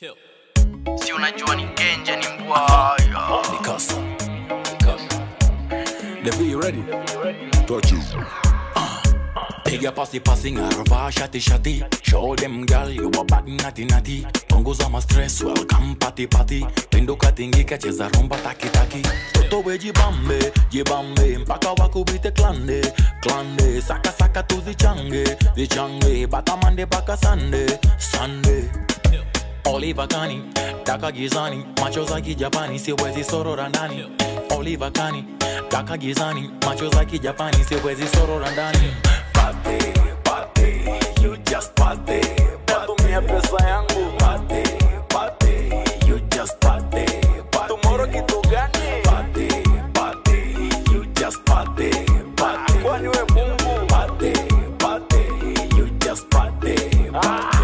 Kill. si unajua ni genje ni mbwaya Mikasa. The V, you ready? Touch you. Piga pasi pasi ngarva shati shati Show them girl you a bad nati nati Punguza ma stress welcome party party Pinduka tingika cheza rumba taki taki Toto we jibambe jibambe mpaka wakubite klande klande Saka saka tu zichange zichange Bata mande baka sande sande Oliva kani taka gizani macho za kijapani siwezi sorora ndani Oliva kani taka gizani macho za kijapani siwezi sorora ndani Pate, pate, you just pate Tumia pesa yangu Pate, pate, you just pate Tomorrow kitu gani? Pate, pate, you just pate Pate, kwani we mungu? Pate, pate, you just pate Pate,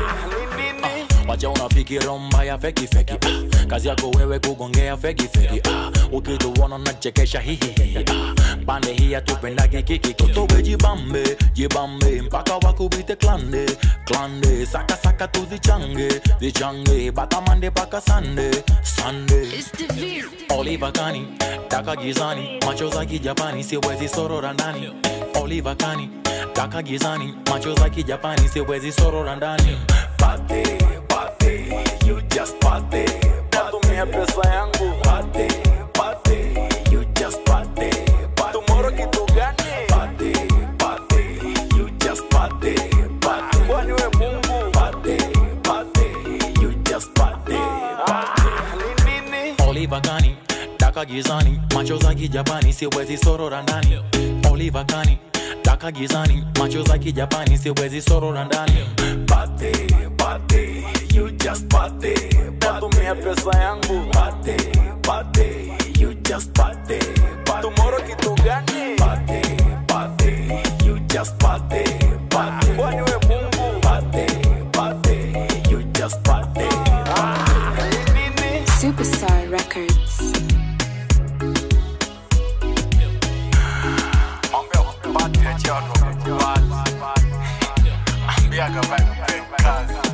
wacha unafikira mbaya feki feki ah. kazi yako wewe kugongea feki feki ah. ukituona nachekesha hihihi ah. pande hii atupendagi kiki totowe jibambe jibambe mpaka wakubite klande klande saka saka tu zichange zichange batamande paka sande sande It's the V. Oliva kani taka gizani macho za kijapani siwezi sorora ndani Oliva kani taka gizani macho za kijapani siwezi sorora ndani Pate, pate, you just pate Tumia pesa yangu Pate, pate, you just pate Tomorrow kitu gani? Pate, pate, you just pate Pate, kwani we mungu? Pate, pate, you just pate Pate, Oliva kani taka gizani macho za kijapani siwezi sorora ndani Oliva kani taka gizani macho za kijapani siwezi sorora ndani Pate, pate, you just pate Tumia pesa yangu Pate, pate, you just pate Tomorrow kitu gani? Pate, pate, you just pate Pate, kwani we mungu? Pate, pate, you just pate Superstar Records. Ambia pate chano Ambia kabaki kazi